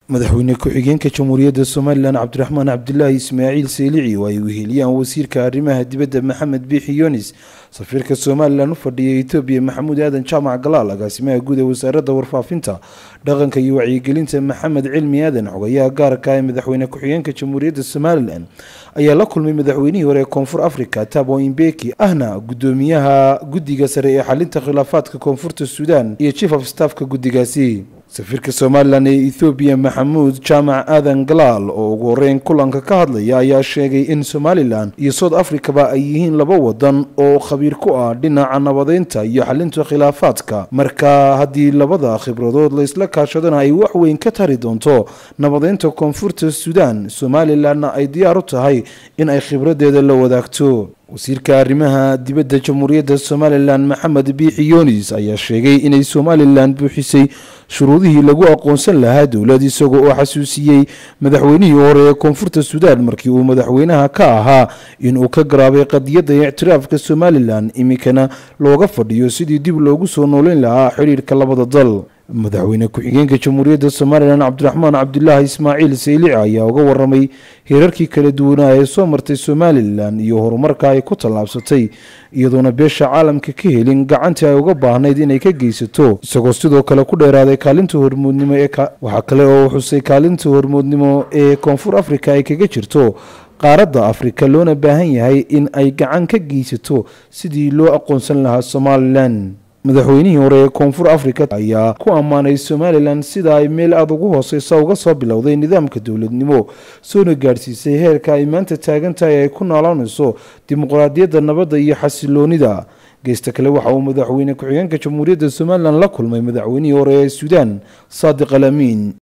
madaxweyne ku-xigeenka jamhuuriyadda somalilan cabdiraxmaan cabdilaahi ismaaciil seelici oo ay weheliyaan wasiirka arrimaha dibadda maxamed biixi yunis safiirka somalilan u fadhiya etoobiya maxamuud aadan jaamac galaal agaasimaha guud ee wasaaradda warfaafinta dhaqanka iyo wacyigelinta maxamed cilmi aadan xogayaha gaarka ee madaxweyne ku-xigeenka jamhuuriyadda somalilan ayaa la kulmay madaxweynihii hore ee koonfur africa tabo imbeki ahna gudoomiyaha guddiga sare ee xalinta khilaafaadka koonfurta suudan iyo chief of staffka guddigaasi safiirka somalilan ee ethoobiya maxamuud jaamac aadan galaal oo ugu horeyn kulanka ka hadlaya ayaa sheegay in somalilan iyo south africaba ay yihiin laba wadan oo khabiir ku ah dhinaca nabadeynta iyo xalinta khilaafaadka marka haddii labada khibradood laysla kaashadana ay wax weyn ka tari doonto nabadeynta koonfurta suudan somalilanna ay diyaar u tahay in ay khibradeeda la wadaagto wasiirka arrimaha dibadda jamhuuriyadda somalilan maxamed biixi yunis ayaa sheegay inay somalilan buuxisay shuruudihii lagu aqoonsan lahaa dowlad isaga oo xasuusiyey madaxweynihii hore ee koonfurta suudaan markii uu madaxweynaha ka ahaa inuu ka garaabay qadiyadda ictiraafka somalilan iminkana looga fadhiyo sidii dib loogu soo nooleyn lahaa xidhiirka labada dal madaxweyne ku-xigeenka jamhuuriyadda somalilan cabdiraxmaan cabdilaahi ismaaciil saylici ayaa uga waramay heerarkii kala duwanaa ee soo martay somalilan iyo horumarka ay ku tallaabsatay iyadoona beesha caalamka ka helin gacantii ay uga baahnayd inay ka geysato isagoo sidoo kale ku dheeraaday kaalinta hormuudnimo ee waxaa kale oo xusay kaalinta hormuudnimo ee koonfur africa ay kaga jirto qaaradda afrika loona baahan yahay in ay gacan ka geysato sidii loo aqoonsan lahaa somalilan madaxweynihii hore ee koonfur africa ayaa ku ammaanay somalilan sida ay meel aada ugu hooseysa uga soo bilowday nidaamka dowladnimo soona gaadhsiisay heerka ay maanta taagan tahay ay ku noolaanayso dimuqraadiyadda nabadda iyo xasiloonida geesta kale waxa uu madaxweyne ku-xigeenka jamhuuriyadda somalilan la kulmay madaxweynihii hore ee suudaan saadiq al amiin